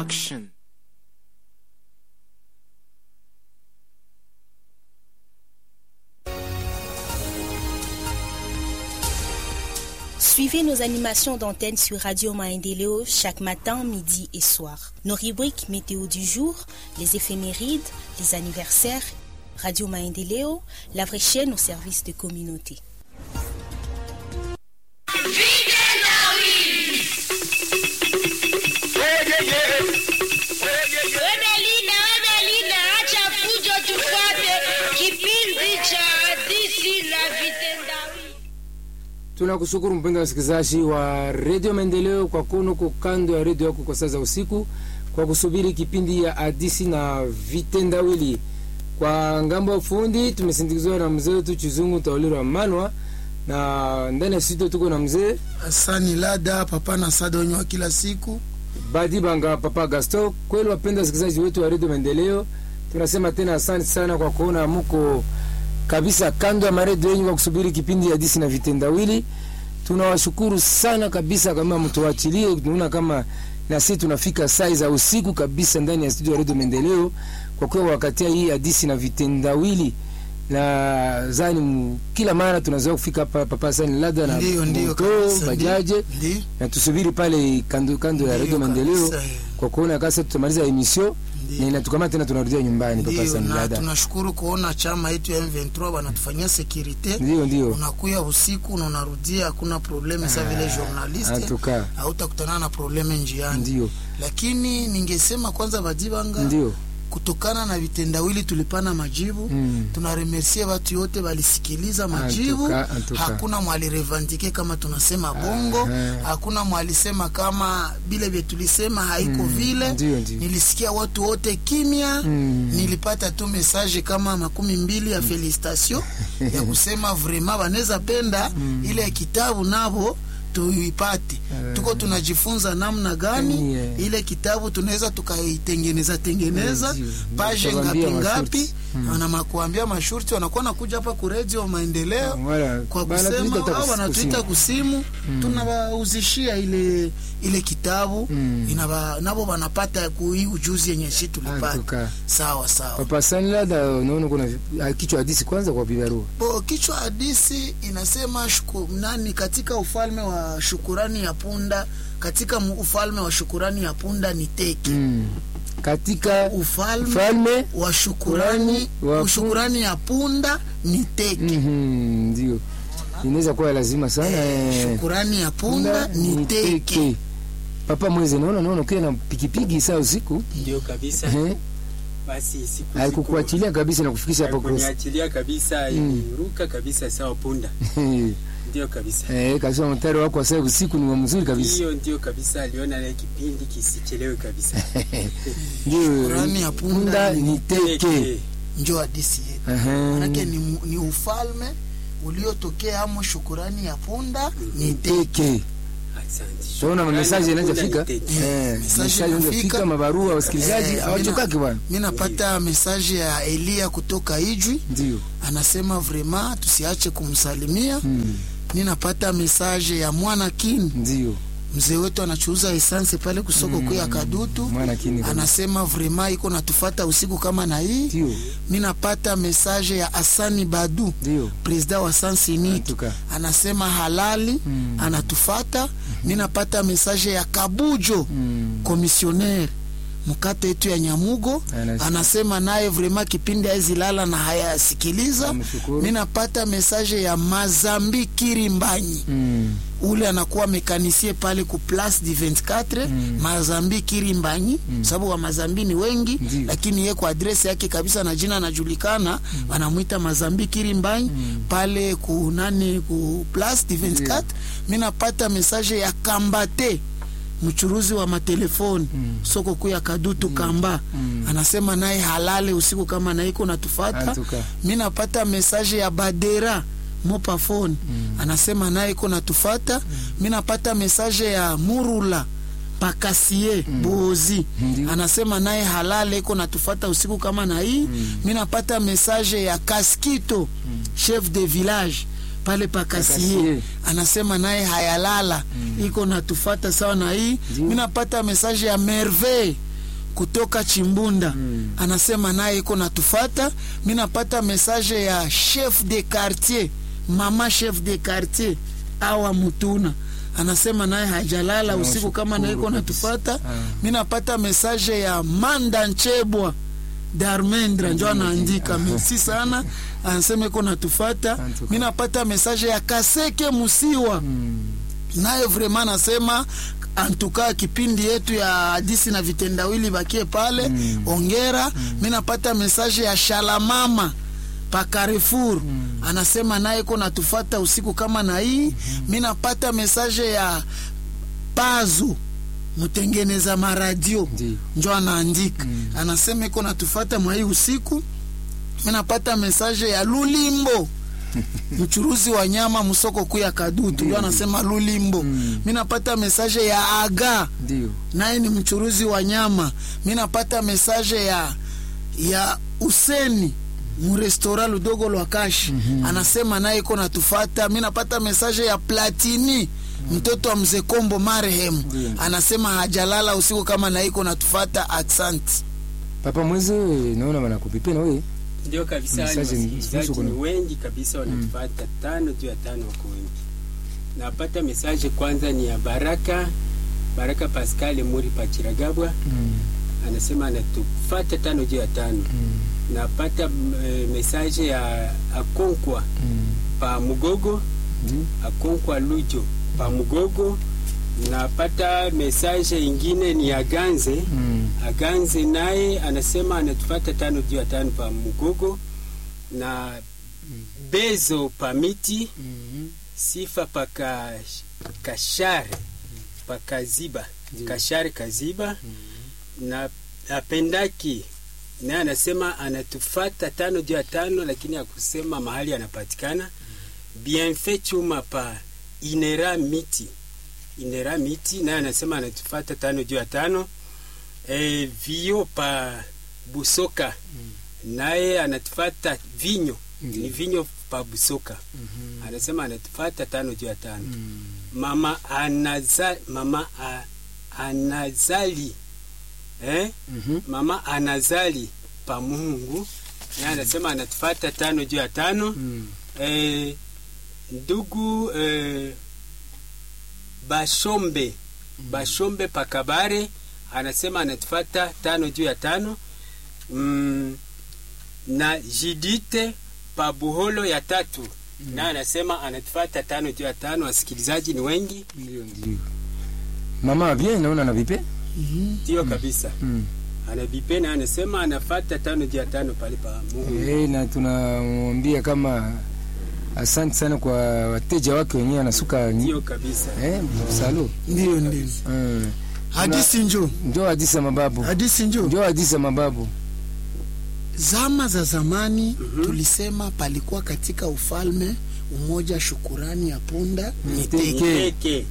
Production. Suivez nos animations d'antenne sur Radio Maendeleo chaque matin, midi et soir. Nos rubriques météo du jour, les éphémérides, les anniversaires, Radio Maendeleo, la vraie chaîne au service de communauté. Wemelina, Wemelina, acha fujo tufuate kipindi cha hadithi na vitendawili. Tunakushukuru mpendwa msikilizaji wa redio Maendeleo kwa kuno ko kando ya redio yako kwa saa za usiku kwa kusubiri kipindi ya hadisi na vitendawili. Kwa ngambo ya ufundi tumesindikizwa na mzee wetu Chizungu Taulirwa Manwa, na ndani ya studio tuko na mzee Asani Lada papa na sada wenye wa kila siku. Badi Banga Papa Gasto. Kweli wapenda wasikilizaji wetu wa redio Maendeleo, tunasema tena asante sana kwa kuona muko kabisa kando ya maredio yenyu kwa kusubiri kipindi ya hadisi na vitendawili. Tunawashukuru sana kabisa, kama mtuachilie, tunaona kama na sisi tunafika saa za usiku kabisa ndani ya studio ya redio Maendeleo, kwa kuwa wakati hii hadisi na vitendawili na zani mu- kila mara tunazoea kufika hapa papa sani lada na Ndio, ndio moto, kabisa, bajaje Ndio. na tusubiri pale kando kando ya Ndio redio Maendeleo kabisa, eh. kwa kuona kasa tutamaliza emission Ndio. na inatukamata tena tunarudia nyumbani papa Ndio, sani na lada. tunashukuru kuona chama yetu ya M23 wanatufanyia sekirite. Ndio, ndio. Unakuya usiku na unarudia, hakuna probleme sa vile journaliste, Antuka. hautakutana na probleme njiani. Ndio. Lakini ningesema kwanza Badibanga, Ndio. kutokana na vitendawili tulipana majibu Mm. tunaremersie watu yote walisikiliza majibu Antuka, antuka. hakuna mwalirevandike kama tunasema bongo Aha. hakuna mwalisema kama vile vye tulisema haiko vile ndio, ndio. nilisikia watu wote kimya Mm. nilipata tu message kama makumi mbili ya felicitation ya kusema vraiment wanaweza penda ile kitabu navo tuipate tuko tunajifunza namna gani Yeah. ile kitabu tunaweza tukaitengeneza tengeneza Yeah, ndio. page Tutawaambia ngapi ngapi masharti. wanamakuambia mashurti wanakuwa nakuja hapa ku radio maendeleo Wala, kwa bana kusema tuita au kus- wanatuita kusimu. kusimu tunawauzishia ile ile kitabu Mm. inaba nabo wanapata kui ujuzi yenye shi tulipata Antuka. sawa sawa Papa sani lada, unaona kuna ah, kichwa hadisi kwanza kwa bibarua. Bo, kichwa hadisi inasema shuku, nani katika ufalme wa shukurani ya punda katika mu- ufalme wa shukurani ya punda ni teki Mm. Katika ufalme falme wa shukurani wa pu- shukurani ya punda ni teki Mhm, ndio. Inaweza kuwa lazima sana. eh. shukurani ya punda ni teki Papa mwezi naona naona ukiwa na pikipiki saa usiku Ndio kabisa. eh, Basi siku haikukuachilia kabisa na kufikisha hapo cross. kuniachilia kabisa, iliruka kabisa sawa punda. Ndio kabisa. Eh, kasema mtari wako wa saa usiku ni wa mzuri kabisa. Hiyo ndio kabisa, aliona ile kipindi kisichelewe kabisa. Ndio. Shukrani ya punda ni teke. Teke. njo hadisi yetu Aha. manake ni, mu- ni ufalme uliotokea amo shukurani ya punda ni teki Teke. Asante. Tunaona Shukrani, mesaje punda inafika. ni teke. Eh, Message mesaje inafika. inafika mabarua wasikilizaji Eh, hawachokaki mina- bwana. mi napata mesaje ya elia kutoka ijwi Ndio. anasema vrema tusiache kumsalimia Mm, mi napata mesaje ya mwana kin Ndio. mzee wetu anachuuza esanse pale kusoko kuu ya kadutu Mwana kini kabisa. anasema vrema iko natufata usiku kama na hii Ndio. mi napata mesaje ya asani badu Ndio. presida wa sansiniki Antuka. anasema halali Mm. anatufata mi napata mesaje ya kabujo Mm. komisioner mkata yetu ya nyamugo Anasema. anasema naye vrema kipindi haizilala na hayasikiliza Namshukuru. mi napata mesaje ya mazambi kirimbanyi Mm. ule anakuwa mekanisie pale ku place du 24 Mm. mazambi kirimbanyi sababu wa mazambi ni wengi Ndiyo. lakini ye kwa adresi yake kabisa na jina anajulikana wanamwita mazambi kirimbanyi pale ku nani ku place du 24 mi napata mesaje ya kambate mchuruzi wa matelefoni soko kuu ya kadutu kamba anasema naye halale usiku kama naiko natufata Antuka. mi napata mesaje ya badera mopafone anasema naye iko natufata mi napata mesaje ya murula pakasie bozi Ndiyo. anasema naye halale iko natufata usiku kama na hii mi napata mesaje ya kaskito chef de village pale pakasie Pakasie. anasema naye hayalala iko natufata sawa na hii Ndiyo. mi napata mesaje ya merveille kutoka chimbunda Mm. anasema naye iko natufata mi napata message ya chef de quartier mama chef de quartier awa mutuna anasema naye hajalala Na usiku kama naye iko washukuru natufata kabisa. Ah. mi napata message ya manda nchebwa darmendra njo anaandika merci sana anasema iko natufata Antuka. mi napata message ya kaseke musiwa Mm. naye vrema nasema antuka kipindi yetu ya hadisi na vitendawili bakie pale Mm. ongera mi napata mesaje ya shalamama pa Carrefour anasema naye ko natufata usiku kama na hii mi napata mesaje ya pazu mtengeneza maradio Ndiyo. njo anaandika anasema iko natufata mwa hii usiku mi napata mesaje ya lulimbo mchuruzi wa nyama msoko kuu ya kadutu ndio anasema lulimbo Mm. mi napata mesaje ya aga Ndiyo. naye ni mchuruzi wa nyama mi napata mesaje ya ya useni murestora ludogo lwa kashi anasema naye iko natufata mi napata mesaje ya platini mtoto wa mzee kombo marehemu Ndiyo. anasema hajalala usiku kama naye iko natufata aksanti papa mwezi naona wanakupipe na wewe ndio kabisa ni Message ni- wasikilizaji kuhusu ni kuna- wengi kabisa wanatupata tano juu ya tano wako wengi napata mesaje kwanza ni ya baraka baraka pascal muri pachiragabwa Mm. anasema anatufata tano juu ya tano Mm. napata e, mesaje ya akonkwa Mm. pa mugogo Ndiyo. akonkwa lujo pa mugogo napata mesaje ingine ni ya ganze Mm. aganze naye anasema anatufata tano juu ya tano pa mugogo na bezo pa miti Mm. sifa pa ka, kashare pa kaziba kashare kaziba na apendaki naye anasema anatufata tano juu ya tano lakini akusema mahali anapatikana bienfait chuma pa inera miti inera miti naye anasema anatufata tano juu ya tano e, vio pa busoka naye anatufata vinyo Ndiyo. ni vinyo pa busoka anasema anatufata tano juu ya tano Mm. mama anaza, mama a, anazali eh? Mhm. mama anazali pa Mungu naye anasema anatufata tano juu ya tano Mm. eh, ndugu eh, Bashombe Bashombe Pakabare anasema anatufata tano juu ya tano mm, na Jidite Pabuholo ya tatu naye anasema anatufata tano juu ya tano. Wasikilizaji ni wengi, Ndiyo, ndiyo. mama bien naona na vipe ndio kabisa. mm. Anabipe na anasema anafata tano juu ya tano pale pa Mungu. Eh, na tunamwambia kama asante sana kwa wateja wake wenyewe anasuka Ndio kabisa. eh, salo ndio ndio mm. hadisi njo njo hadisi ya mababu hadisi njo njo hadisi ya mababu zama za zamani Mhm. tulisema palikuwa katika ufalme umoja shukurani ya punda Miteke. miteke Miteke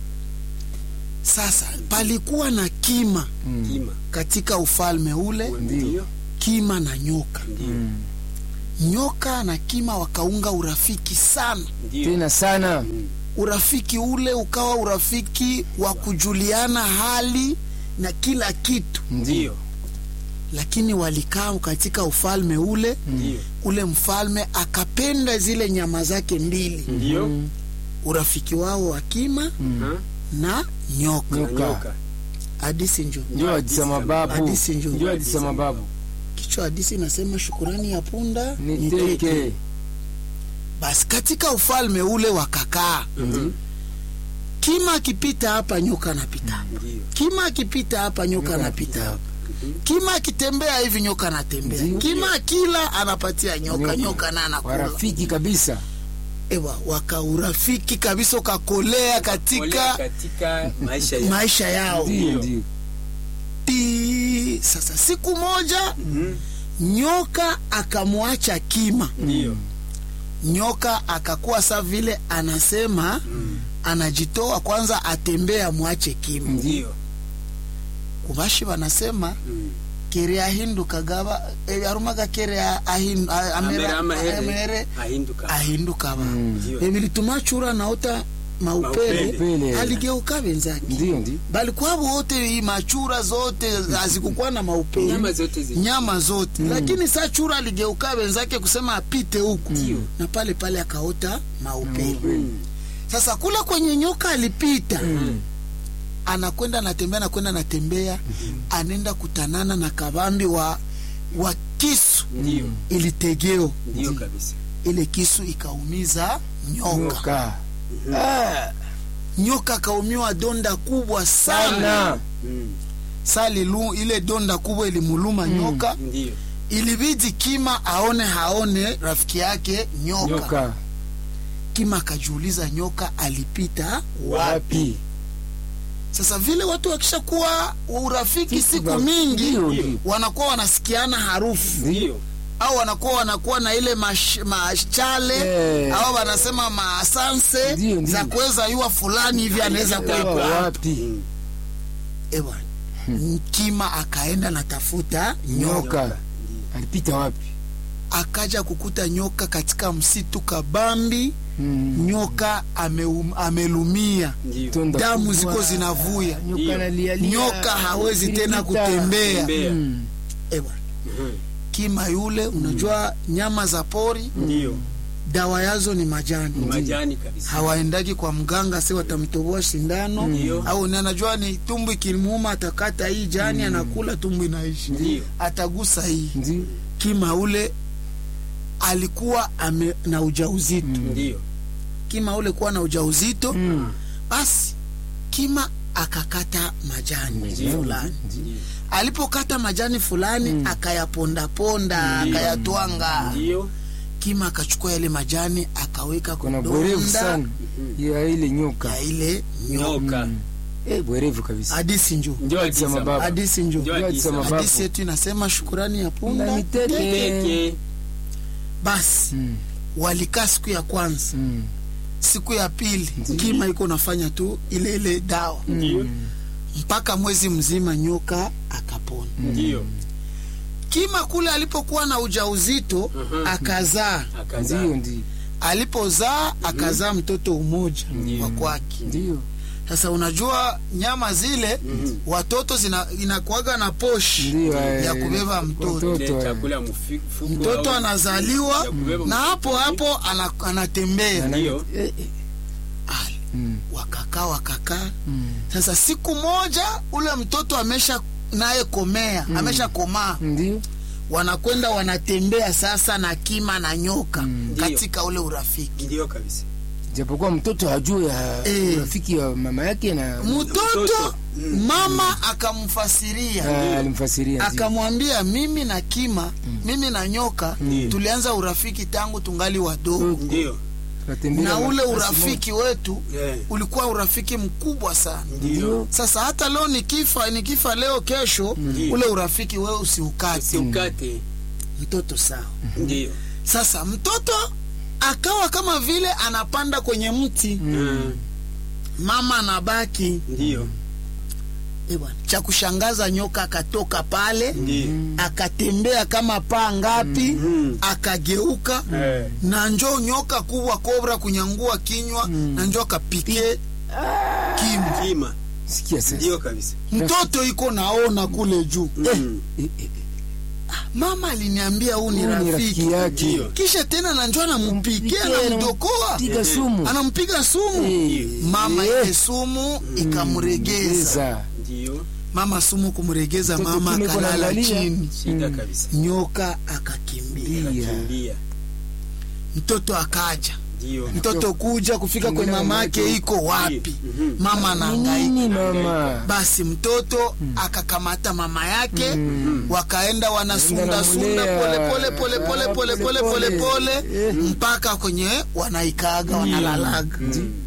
sasa palikuwa na kima mm. kima katika ufalme ule ndio kima na nyoka ndio mm. nyoka na kima wakaunga urafiki sana ndio tena sana Mm. urafiki ule ukawa urafiki wa kujuliana hali na kila kitu ndio lakini walikaa katika ufalme ule ndio ule mfalme akapenda zile nyama zake mbili ndio Mm. urafiki wao wa kima Mm. Ha? na nyoka Na Nyoka. nyoka hadisi njo njo hadisi ya mababu Hadisi njo. njo hadisi ya mababu kichwa hadisi inasema shukurani ya punda ni teke. teke basi katika ufalme ule wakakaa Mhm. kima akipita hapa nyoka anapita ndio kima akipita hapa nyoka anapita hapa kima akitembea hivi nyoka anatembea Ndio. kima akila anapatia nyoka Nyoka. nyoka na anakula warafiki kabisa ewa wakaurafiki kabisa ukakolea Ole katika katika maisha ya maisha yao ndio ndio Ti- sasa siku moja Mhm. nyoka akamwacha kima ndio nyoka akakuwa sa vile anasema anajitoa kwanza atembee amwache kima ndio kubashi wanasema Mm. kere ahinduka gaba eh, arumaga kere a- ahin- a- amera- Amera amahere amere ahinduka ahinduka ba Mm. Ndio. ebilituma chura naota maupele Maupele. aligeuka wenzake ndio ndio balikuwa wote hii machura zote hazikukuwa na maupele Nyama zote zi- nyama zote lakini saa chura aligeuka wenzake kusema apite huku na pale pale akaota maupele sasa kula kwenye nyoka alipita anakwenda natembea nakwenda natembea anaenda kutanana na kabambi wa wa kisu Ndio, ilitegeo ndio kabisa. ile kisu ikaumiza nyoka nyoka Ah, nyoka akaumiwa donda kubwa sana sana Mm, sali lu, ile donda kubwa ilimuluma nyoka Ndio, ilibidi kima aone haone rafiki yake nyoka, nyoka kima akajiuliza nyoka alipita wapi sasa vile watu wakishakuwa urafiki Siku siku za- mingi ndio, ndio. wanakuwa wanasikiana harufu ndio, au wanakuwa wanakuwa na ile mash, machale Eh. au wanasema maasanse Ndio, ndio. za kuweza yua fulani hivi anaweza Alipita kuwepo Wa- hapa. wapi Mm, Ewa, kima akaenda natafuta nyoka nyoka alipita wapi akaja kukuta nyoka katika msitu kabambi Mm. nyoka ameum, amelumia ndio. Tonda damu kubwa. ziko zinavuya Nyoka Ndio. analialia. nyoka hawezi tena Piripita. kutembea Tembea. Mm. Ewa, Mhm, kima yule unajua nyama za pori Ndio, dawa yazo ni majani majani kabisa. hawaendagi kwa mganga si watamtoboa sindano Ndio. au ni anajua ni tumbu ikimuuma atakata hii jani anakula tumbu inaishi Ndio. atagusa hii Ndio. kima ule alikuwa ame, na ujauzito Ndio, kima ule kuwa na ujauzito Mm. basi kima akakata majani fulani ndio, alipokata majani fulani akayapondaponda akayatwanga ndio, kima akachukua yale majani akaweka kuna bwerevu kudonda sana ya ile nyoka ya ile nyoka nyoka. eh, bwerevu kabisa hadisi njo Ndio Hadithi za hadithi mababu. hadisi njo Ndio Hadithi za mababu. hadisi yetu inasema shukurani ya na punda miteke Teke. basi Mm. walikaa siku ya kwanza Mm. siku ya pili kima iko nafanya tu ile ile dawa Ndio, mpaka mwezi mzima nyoka akapona ndio. kima kule alipokuwa na ujauzito Mhm. akazaa Akazaa. ndio ndio alipozaa akazaa mtoto umoja Ndio. wa kwake ndio sasa unajua nyama zile watoto zina inakuaga na poshi ndio eh, ya kubeba mtoto watoto, Ile eh. chakula mfuko mtoto au- anazaliwa ya kubeba na mtoto. hapo hapo ana, anatembea Ndio, Eh, eh. Ai, Mm. wakakaa wakakaa Mm. sasa siku moja ule mtoto amesha naye komea amesha komaa ndio wanakwenda wanatembea sasa na kima na nyoka Mm. katika ule urafiki ndio kabisa. japokuwa mtoto hajui ya Eh. urafiki wa mama yake na mtoto Mtoto. mama akamfasiria Ah, alimfasiria ndio. akamwambia mimi na kima mimi na nyoka tulianza urafiki tangu tungali wadogo Ndio, Tunatembea na ule basi urafiki wetu Eh. ulikuwa urafiki mkubwa sana ndio. sasa hata leo nikifa nikifa leo kesho Ndio. ule urafiki wewe usiukate Usiukate. mtoto sawa Ndio. sasa mtoto akawa kama vile anapanda kwenye mti Mm, mama anabaki Ndio, Eh bwana, cha kushangaza nyoka akatoka pale ndio. akatembea kama paa ngapi Mm. akageuka Eh. na njo nyoka kubwa kobra kunyangua kinywa na njo akapike kimu Kima. sikia sasa Ndio kabisa. mtoto iko naona kule juu Mm. Eh, eh, eh. mama aliniambia huu ni Huyu ni rafiki rafiki yake Ndio. kisha tena na njo anampikia Mpikia, anamdokoa piga sumu anampiga sumu Eh, mama eh. ile sumu ikamregeza Eza. Ndio. mama sumu kumregeza Mtoto mama kime iko akalala naangalia. chini Shida kabisa. nyoka akakimbia Ndia. Kimbia. mtoto akaja Ndio. mtoto kuja kufika kwe Kuangalia mama yake mamake. iko wapi Mhm. mama anahangaika nini mama basi mtoto akakamata mama yake wakaenda wanasundasunda Wanamulea. pole pole pole pole pole pole pole pole Eh. mpaka kwenye wanaikaaga wanalalaga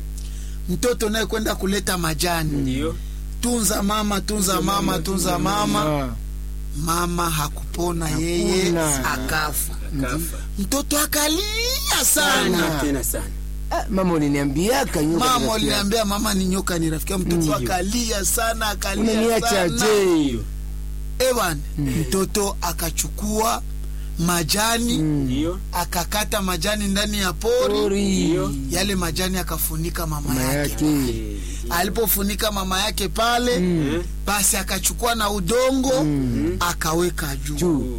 mtoto naye kwenda kuleta majani Ndio. tunza mama tunza mama tunza mama Ah, mama hakupona yeye Hakuna. akafa Akafa. mtoto akalia sana Sana tena sana. ah, mama uliniambiaka nyoka mama ni rafiki uliniambia mama ni nyoka ni rafiki yangu. mtoto akalia sana yako. akalia unaniacha sana je Ndio. ewan mtoto akachukua majani ndio akakata majani ndani ya pori Pori. yale majani akafunika mama Mama yake yake alipofunika mama yake pale Eh, basi akachukua na udongo Mm. akaweka juu juu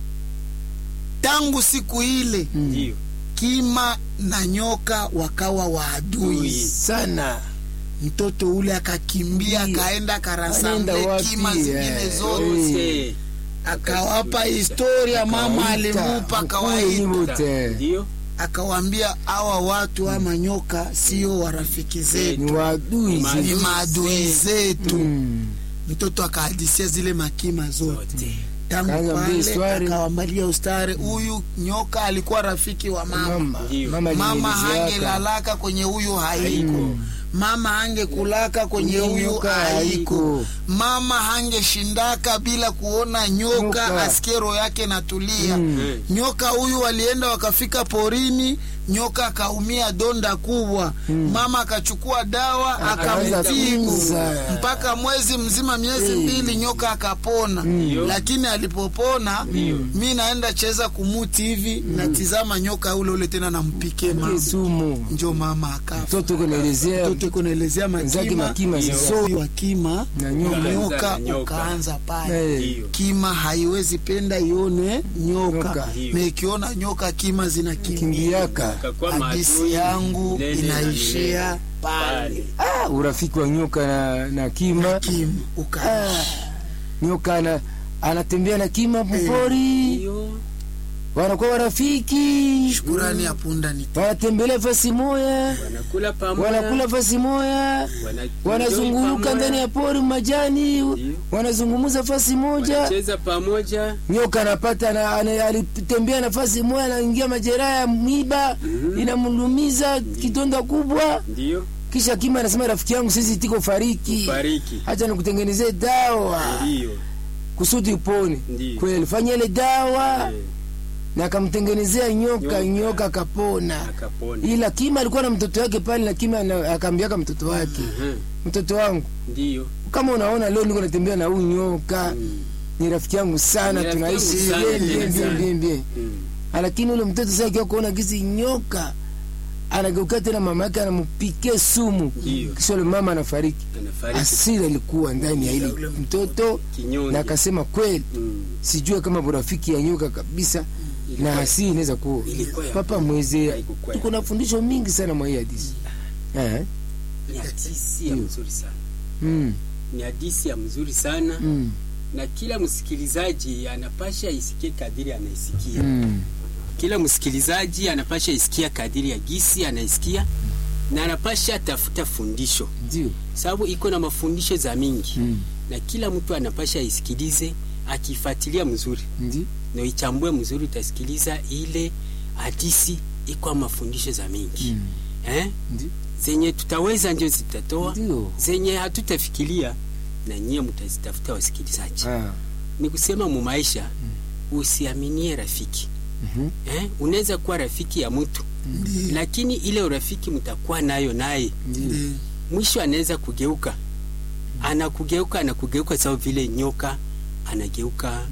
tangu siku ile ndio kima na nyoka wakawa waadui Adui. sana mtoto ule akakimbia Ndio. akaenda Anaenda akarasamle wapi? kima zingine Eh, zote Eh, akawapa historia mama alimupa kawaida wote ndio akawambia hawa watu ama nyoka sio warafiki zetu ni waadui Ni maadui. ni maadui zetu Mm. mtoto akahadisia zile makima zote Zote. tangu Kaanza mbili pale swari. akawambalia ustare huyu nyoka alikuwa rafiki wa mama mama Ndio. mama mama alinielezeaka. hangelalaka kwenye huyu haiko Mm. mama hangekulaka kwenye Kwenye huyu nyoka haiko haiko. mama hangeshindaka bila kuona nyoka, Nyoka. askero yake natulia Mm. Eh, nyoka huyu walienda wakafika porini nyoka akaumia donda kubwa mama akachukua dawa Akaanza akamtibu kumza. mpaka mwezi mzima miezi Eh. mbili nyoka akapona Ndio. lakini alipopona mi naenda cheza kumuti hivi natizama nyoka ule ule tena nampike Ile mama sumu njo mama akafa mtoto uko naelezea mtoto iko naelezea Wenzake makima makima sasa. so wa kima Na nyoka. nyoka Na nyoka. ukaanza pale Eh, ndio kima haiwezi penda ione nyoka Nyoka. na ikiona nyoka kima zinakimbia kimbiaka Akakuwa hadisi maadui yangu milele na inaishia milele. pale ah, urafiki wa nyoka na, na kima kima ukaishi nyoka ana, anatembea na kima mpori Ndio. wanakuwa warafiki shukurani ya punda ni wanatembelea fasi moya wanakula pamoja wanakula fasi moya wana- wanazunguruka pamoja, ndani ya pori majani wanazungumuza fasi moja wanacheza pamoja nyoka anapata na, ana, alitembea nafasi moja anaingia majeraha ya miba inamlumiza kidonda kubwa ndio kisha kima anasema rafiki yangu sisi tiko fariki fariki hacha nikutengenezee dawa ndio kusudi upone Ndiyo. kweli alifanya ile dawa Eh, na akamtengenezea nyoka Nyoka. nyoka akapona akapona ila kima alikuwa na mtoto wake pale na kima ana- akaambiaka mtoto wake Mhm. mtoto wangu ndio kama unaona leo niko natembea na huyu nyoka Mm. ni rafiki yangu sana Ni rafiki tunaishi yangu sana, bien, bien, tena bien, sana. bien, bien. Mm. lakini ule mtoto sasa akiwa kuona kisi nyoka anageuka tena mama yake anampike sumu Ndiyo. kisha ule mama anafariki anafariki asira ilikuwa ndani ya ile mtoto kinyonge na akasema kweli Mm. sijue kama burafiki ya nyoka kabisa na hasiri inaweza kuwa Ilikuwa ya papa kweli. mweze Haikukuwa ya tuko na fundisho mingi sana mwa hii hadisi Eh, ni hadisi ya Ndiyo. mzuri sana mm, ni hadisi ya mzuri sana mm, na kila msikilizaji anapasha isikie kadiri anaisikia mm. kila msikilizaji anapasha isikia kadiri ya gisi anaisikia na anapasha tafuta fundisho ndio sababu iko na mafundisho za mingi Mm. na kila mtu anapasha isikilize akifuatilia mzuri ndio na ichambue mzuri utasikiliza ile hadisi iko na mafundisho za mingi Mm. eh? ndio zenye tutaweza ndio zitatoa ndio zenye hatutafikiria na nyie mtazitafuta wasikilizaji Ah, ni kusema mu maisha usiaminie rafiki mhm, eh? unaweza kuwa rafiki ya mtu Ndiyo. lakini ile urafiki mtakuwa nayo naye ndio Ndiyo. mwisho anaweza kugeuka anakugeuka anakugeuka sawa vile nyoka anageuka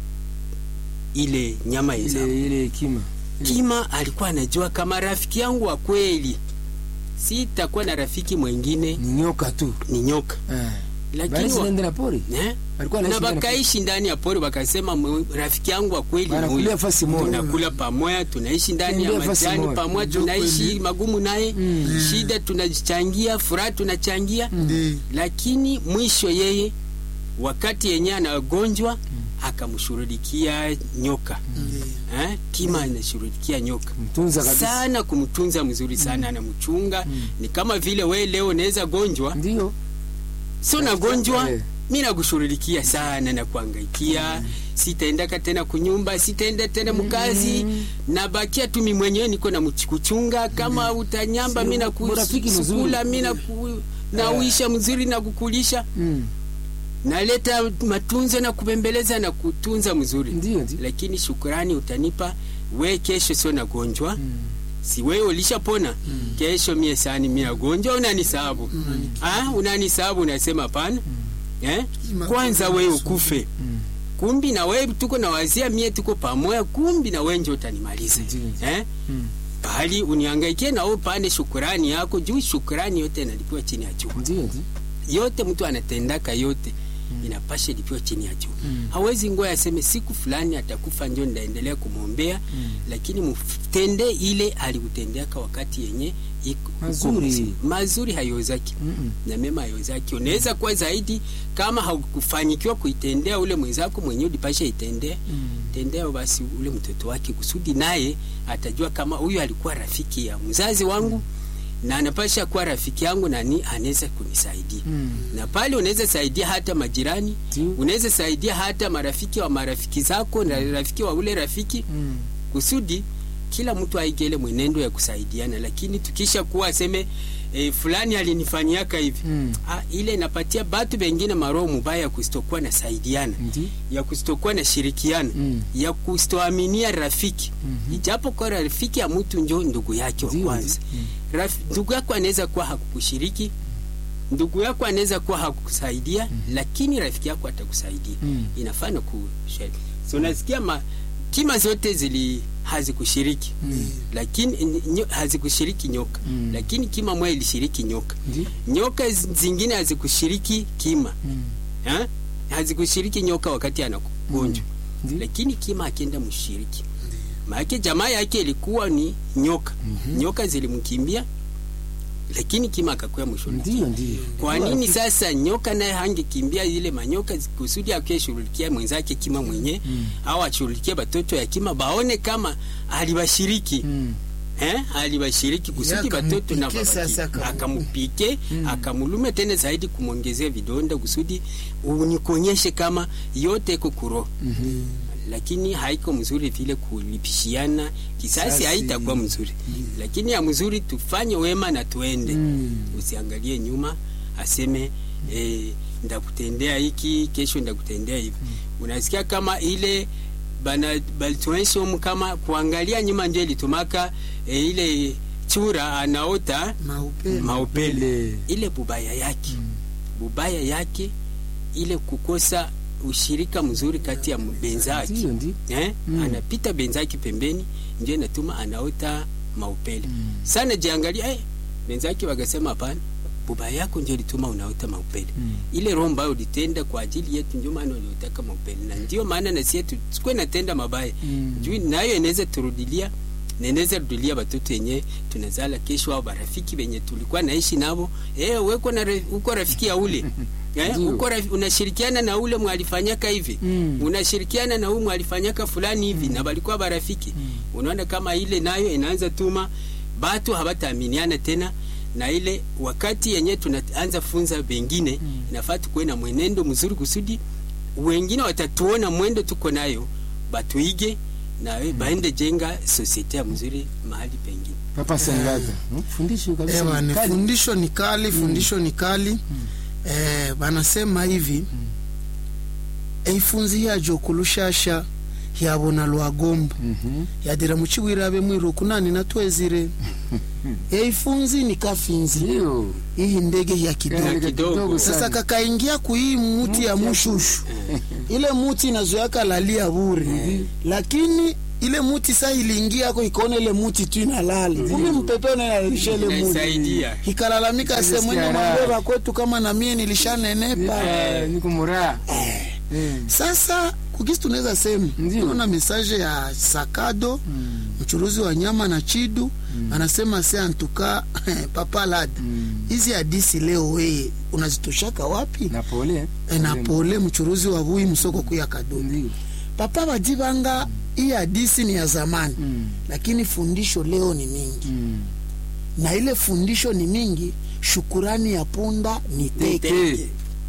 ile nyama ya zao. ile ile hekima kima alikuwa anajua kama rafiki yangu wa kweli sitakuwa na rafiki mwingine ni nyoka tu ni nyoka Ah. lakini Basi wa, nende na pori eh? alikuwa na anaishi ndani ya pori. bakaishi ndani ya pori wakasema "Mwe- rafiki yangu wa kweli ni Wanakulia huyu." fasi moja. tunakula pamoja tunaishi ndani ya Tembea fasi majani moja. pamoja Ndio tunaishi kweli. magumu naye Mm. shida tunachangia furaha tunachangia Ndiyo. lakini mwisho yeye wakati yenye anagonjwa akamshughulikia nyoka Ndiyo. eh? kima anashughulikia nyoka mtunza kabisa sana kumtunza mzuri sana anamchunga ni kama vile we leo unaweza gonjwa ndio sio nagonjwa Eh. mi nakushughulikia sana na kuangaikia sitaendaka tena kunyumba sitaenda tena mkazi nabakia tu mi mwenyewe niko na mch- kuchunga kama utanyamba Sio, mi urafiki mzuri. nakusukula mi naku- nauisha mzuri na kukulisha Mm. naleta matunzo na kubembeleza na kutunza mzuri ndio ndio lakini shukurani utanipa we kesho sio nagonjwa si wewe ulishapona kesho mie sani mi nagonjwa unanisabu ah, unanisabu unasema pana eh? Ima- kwanza wewe ukufe kumbi na wewe tuko na wazia mie tuko pamoja kumbi na wewe ndio utanimaliza Ndiyo. eh Mm. bali uniangaikie na wewe pane shukrani yako juu shukrani yote inalipiwa chini ya jua Ndio, ndio. yote mtu anatendaka yote inapasha lipiwa chini ya jua Mm. hawezi ngoya aseme siku fulani atakufa njo ndaendelea kumwombea Mm. lakini mtende ile alikutendeaka wakati yenye iko- uko Mazuri. mzima. mazuri hayozaki Mm-mm. na mema hayozaki unaweza kuwa zaidi kama haukufanyikiwa kuitendea ule mwenzako mwenyewe ulipasha itendea Mm. tendea basi ule mtoto wake kusudi naye atajua kama huyu alikuwa rafiki ya mzazi wangu na anapasha kuwa rafiki yangu na ni anaweza kunisaidia Mm. na pale unaweza saidia hata majirani Ndio. unaweza saidia hata marafiki wa marafiki zako na rafiki wa ule rafiki Mm. kusudi kila mtu aigele mwenendo ya kusaidiana lakini tukisha kuwa aseme e, fulani alinifanyiaka hivi Mm. ah, ile inapatia batu bengine maroho mubaya ya kusitokuwa na saidiana Ndio. ya kusitokuwa na shirikiana Mm. ya kusitoaminia rafiki Mhm. ijapo kwa rafiki ya mtu njo ndugu yake wa Ndio, kwanza ndio. Raf, ndugu yako anaweza kuwa hakukushiriki ndugu yako anaweza kuwa hakukusaidia lakini rafiki yako atakusaidia Mm. inafana kushiriki so unasikia ma, kima zote zili hazikushiriki Mm. lakini nyo, hazikushiriki nyoka Mm. lakini kima moja ilishiriki nyoka Ndio. nyoka zi- zingine hazikushiriki kima Mm. ha? hazikushiriki nyoka wakati anakugonjwa Ndio. lakini kima akienda mshiriki maake jamaa yake ilikuwa ni nyoka Mhm. nyoka zilimkimbia lakini kima akakuya mwishoni Ndio, ndio. kwa nini sasa nyoka naye hangekimbia ile manyoka zi- kusudi akishughulikia mwenzake kima mwenye Mm. au ashughulikie batoto ya kima baone kama alibashiriki Mm. eh, alibashiriki kusudi batoto na akamupike sasa, babaki. akamu- akamupike akamulume tena zaidi kumwongezea vidonda kusudi unikonyeshe kama yote iko kuroho Mhm. lakini haiko mzuri vile kulipishiana kisasi Sasi. haitakuwa mzuri lakini ya mzuri tufanye wema na tuende Mm. usiangalie nyuma aseme eh, ndakutendea hiki kesho ndakutendea hivi unasikia kama ile bana balituonyesha humu kama kuangalia nyuma ndio ilitumaka eh, ile chura anaota maupele maupele Ile. ile bubaya yake bubaya yake ile kukosa ushirika mzuri kati ya benzake Ndio, ndio. eh? Mm. anapita benzake pembeni ndio inatuma anaota maupele Mm. sana jiangalia eh, benzake wakasema hapana bubaya yako ndio ilituma unaota maupele Mm. ile roho ambayo ulitenda kwa ajili yetu ndio maana uliotaka maupele na ndio maana na sisi yetu sikuwe natenda mabaya Mm. juu nayo inaweza turudilia na inaweza rudilia batoto yenye tunazala kesho au barafiki benye tulikuwa naishi nabo eh weko na re- uko rafiki ya ule eh, Ndio. uko rafi, unashirikiana na ule mwalifanyaka hivi Mm. unashirikiana na huyu mwalifanyaka fulani hivi na balikuwa barafiki unaona kama ile nayo inaanza tuma batu habataaminiana tena na ile wakati yenye tunaanza funza bengine Mm. inafaa tukuwe na mwenendo mzuri kusudi wengine watatuona mwendo tuko nayo batuige na we baende jenga sosiete ya mzuri mahali pengine Papa Sangata. Mm, Fundisho kabisa. Ewa, ni Kali. fundisho ni kali fundisho ni kali eh, banasema hivi eifunzi yajo kulushasha yabona lwagomba Mhm. yadira muchiwirabe mwiruku nani natwezire eifunzi ni kafinzi Ndio. iyi ndege ya Ya kidogo kidogo. kidogo sasa sana. kakaingia kuhii muti ya mushushu ile muti inazoyaka lalia bure lakini ile muti sa iliingia ako ikaona ile muti tu inalali kumbe mtoto naalisha ile muti inaisaidia ikalalamika Nilisikia semwene raha. mwambeba kwetu kama na mie nilishanenepa Eh, niko muraha. Eh. sasa kukisi tunaweza sema Ndio. naona mesaje ya sakado Mm. mchuruzi wa nyama na chidu anasema se antuka papa lada Mm. hizi hadisi leo weye unazitoshaka wapi Na pole. e, na pole mchuruzi wa bui msoko kuya kadondo Ndio. papa bajibanga hii hadisi ni ya zamani Mm. lakini fundisho leo ni mingi Mm. na ile fundisho ni mingi shukurani ya punda ni teke Teke.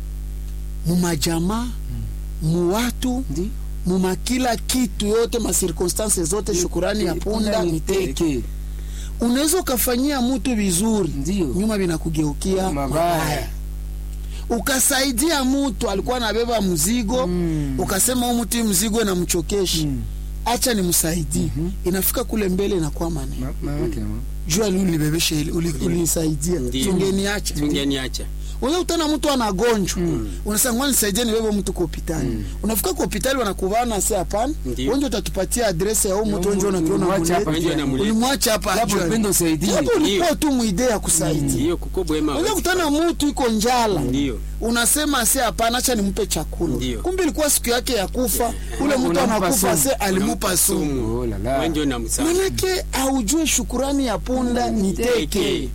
mumajamaa muwatu Ndio. muma kila kitu yote masirkonstanse zote shukurani ya punda ni teke Teke. unaweza ukafanyia mtu vizuri Ndio. nyuma vinakugeukia Mabaya. mabaya ukasaidia mtu alikuwa anabeba mzigo Mm. ukasema huu mtu hii mzigo inamchokesha Mm. acha nimsaidie inafika kule mbele inakuwa maneno Ma- ma- yake, ma. jua li ulibebesha ili uli- ulinisaidia Ndio. tungeniacha tungeniacha unaweza kutana mtu anagonjwa unasema ngoja nisaidie nibebe mtu kwa hospitali unafika kwa hospitali wanakuvana sasa hapana Ndiyo. wenje utatupatia adresi ya huyu mtu wenje mtu unakiona ulimwacha hapa mule Wenje anamuleta. ulimwacha hapa Japo ajue. upendo usaidie. Japo ulikuwa Ndiyo. tu mwidea ya kusaidia Ndiyo kuko bwema. unaweza hawezi kutana mtu iko njala Ndiyo. unasema se hapana acha nimpe chakula Ndiyo. kumbe ilikuwa siku yake ya kufa ule mtu Unampa anakufa sumu. se alimupa sumu Oh la la. Wewe ndio namsama. manake aujue shukurani ya punda ni teke Teke.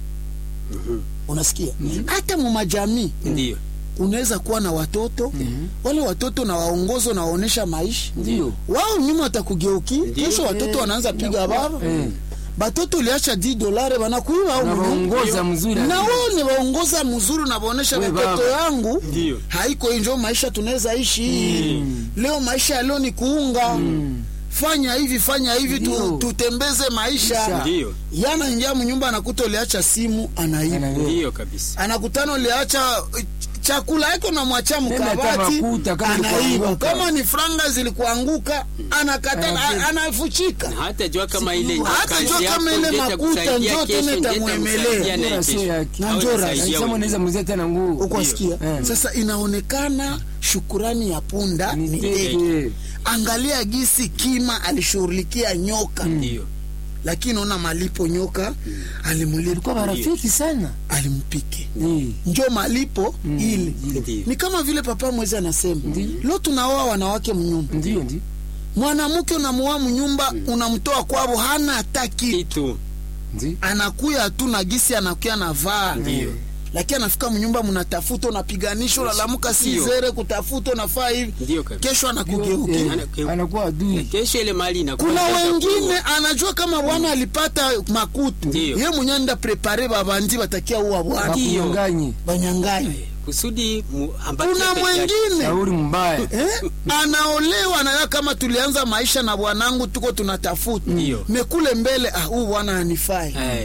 unasikia hata mu majamii Ndiyo. unaweza kuwa na watoto wale watoto na waongozo na waonesha maisha Ndio. wao nyuma watakugeuki Ndiyo. kesho watoto Eh, wanaanza piga baba Eh. batoto uliacha 10 dolare banakuiba au mnyumba Unawaongoza mzuri. na wao ni waongoza mzuri na waonesha We watoto baba. yangu Ndiyo. haiko injo maisha tunaweza ishi leo maisha ya leo ni kuunga fanya hivi fanya hivi tu, Ndio. tutembeze maisha Ndiyo. yana ingia mnyumba anakuta uliacha simu anaiba Ana- Ndiyo kabisa. anakutana uliacha uh, chakula yako namwacha hata mkabati makuta kama anaiba ilikuanguka. kama ni franga zilikuanguka anakata Anafuta. anafuchika hata jua kama ile Hata kazi jua yako kama ile ingeta makuta kusaidia ndio kesho, tena ingeta itamwemelea. msaidia naye Bora sio kesho. yake. Na Au njoo inasaidia rahisi. Alisema wengine. unaweza mzee tena nguo. ukwasikia Eh. sasa inaonekana shukurani ya punda Ni ni teke. teke angalia gisi kima alishughulikia nyoka Ndiyo. lakini ona malipo nyoka alimulipa Alikuwa marafiki sana. alimpike Eh. njo malipo ile Ndiyo. ni kama vile papa mwezi anasema leo tunaoa wanawake mnyumba Ndio ndio. mwanamke unamuoa mnyumba unamtoa kwavo hana hata kitu Kitu. Ndio. anakuya tu na gisi anakuya na vaa Ndiyo. lakini anafika mnyumba mnatafuta unapiganisha unalamuka Ndiyo. sizere kutafuta unafaa hivi Ndiyo kabisa. kesho anakugeukia Eh, Ana- Anakuwa adui. Kesho ile mali inakuwa kuna inaanza wengine kuwa. anajua kama bwana alipata makutu Ndiyo. ye mwenye nda prepare babandi batakia uwa bwana Wakunyanganye. banyanganye kusudi mu- ambatie kuna peke yake. mwengine Shauri mbaya. eh, anaolewa nayo kama tulianza maisha na bwanangu tuko tunatafuta Ndiyo. mekule mbele ah, huu bwana anifai Eh,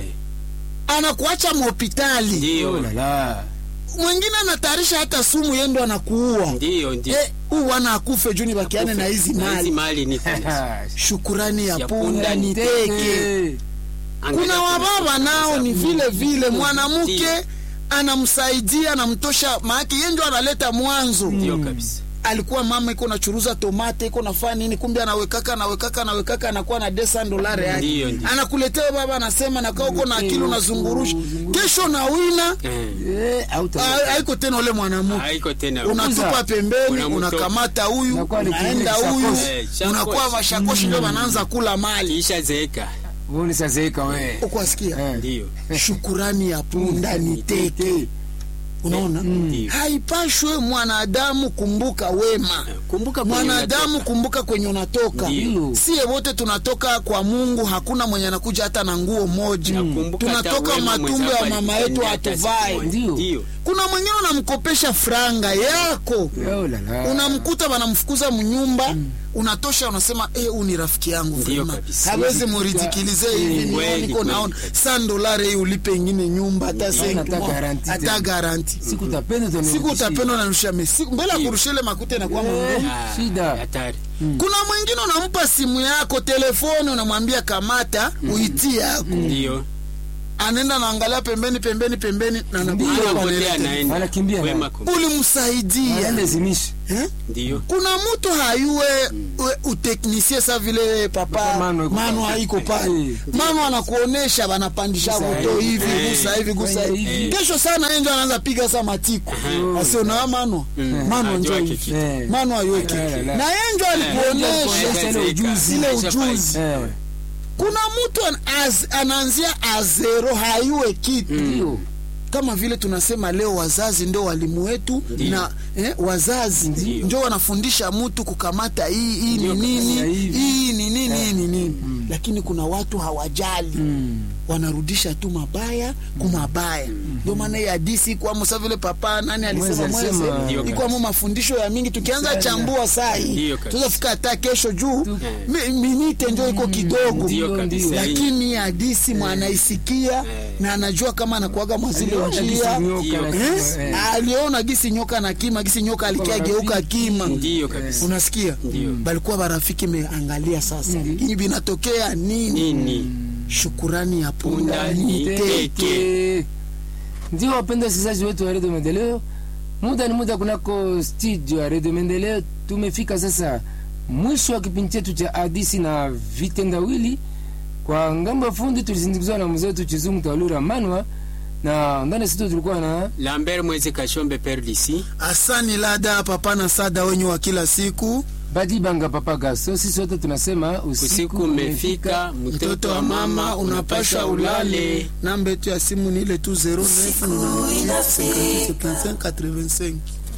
anakuacha mhospitali Oh Ndiyo. la la. mwingine anatayarisha hata sumu yendo anakuua Ndiyo, ndiyo. Eh, huu bwana akufe juu nibakiane na hizi Na hizi mali mali ni kuna. shukurani ya Ya punda punda ni ni teke Eh. Angalia kuna kuna- wababa nao ni vile vile mwanamke Ndiyo. anamsaidia anamtosha maake ye ndio analeta mwanzo Ndiyo kabisa. alikuwa mama iko nachuruza tomate iko nafaa nini kumbe anawekaka anawekaka anawekaka anakuwa na desa dolari yake Ndiyo, ndiyo. anakuletea baba anasema nakaa uko na akili unazungurusha kesho na wina Eh, Eh, auta. ha- haiko tena ule mwanamke haiko tena unatupa pembeni Unamtoa. unakamata huyu Unakuwa ni unaenda kile huyu shakoshi. Eh, shakoshi. unakuwa mashakoshi ndio wanaanza kula mali kisha zeeka Uone sasa zeka wewe. ukwasikia Eh. ndiyo shukurani ya punda ni teke unaona Ndiyo. haipashwe mwanadamu kumbuka wema kumbuka kwenye mwanadamu unatoka. kumbuka kwenye unatoka Ndiyo. siye wote tunatoka kwa mungu hakuna mwenye anakuja hata na nguo moja Nakumbuka hata tunatoka wema matumbo mwenzako ya mama yetu alikutendea hata siku hatuvae moja. Ndiyo. Ndiyo. kuna mwingine unamkopesha franga yako Oh la la. unamkuta wanamfukuza mnyumba unatosha unasema eh, huu ni rafiki yangu Ndiyo vrema kabisa. hawezi muridikilize hivi ni Kweli, niko kweli naona kabisa. san dolari hii ulipe ingine nyumba hata senki hata moja, garanti hata tena. garanti Siku utapenda utanirudishia. siku utapenda unarusha me siku mbele ya Ndiyo. kurusha ile makuta inakuwa Eh. magumu Ah, Shida. hatari kuna mwingine unampa simu yako telefoni unamwambia kamata uitie yako ndiyo anaenda naangalia pembeni pembeni pembeni na anakuja kwa anapotea lele. anaenda Anakimbia wema naye. kum- ulimsaidia Alazimisha. eh? ndiyo kuna mtu hayue we- uteknisie sa vile papa Papa Mano iko mano pale. haiko pale Eh. mano anakuonesha wanapandisha Gusa moto hivi. hivi Eh. gusa hivi gusa Fanya hivi hivi. kesho sana enjo anaanza piga sa matiko asionawa mano mano Ajua njo hiki hivi kitu. Eh. mano ayueke La, la, la. na enjo alikuonesha alikuonesha ile ujuzi. ile Aisha ujuzi Eh. kuna mtu an, az, anaanzia azero hayue kitu Ndio. kama vile tunasema leo wazazi ndio walimu wetu Ndiyo. na eh, wazazi Ndiyo. ndio wanafundisha mtu kukamata hii hii ni Ndiyo, nini kabisa, hivi. hii ni nini hii ni nini lakini kuna watu hawajali Mm. wanarudisha tu mabaya kumabaya ndio maana hii hadisi kwamo sa vile papa nani alisema Mwezi alisema, mweze Ndiyo ikwamo mafundisho ya mingi tukianza Sana. chambua saa hii Ndiyo kabisa. tutafika hata kesho juu Tu- mi- minite njo iko kidogo Ndiyo Ndio, kabisa. ndio. lakini hii hadisi mwanaisikia Eh. na anajua kama anakuaga mwazile Aliona njia gisi nyoka Ndio. na Eh? kima, eh. aliona gisi nyoka na kima gisi nyoka alikia Kwa geuka marafiki. kima ndiyo kabisa unasikia Ndio. balikuwa barafiki meangalia sasa hii binatokea nini nini shukurani ya punda Punda ni ni teke teke. ndio wapenda wasikilizaji wetu wa redio maendeleo muda ni muda kunako studio ya redio maendeleo tumefika sasa mwisho wa kipindi chetu cha hadisi na vitendawili kwa ngambo ya fundi tulisindikizwa na mzee wetu chizungu tawalura manwa na ndani ya studio tulikuwa na lambert mwezi kashombe perdisi asani lada papa na sada wenyu wa kila siku badi banga papa gaso sisi wote tunasema usiku umefika mtoto wa mama unapasha ulale namba yetu ya simu ni ile tu 09 85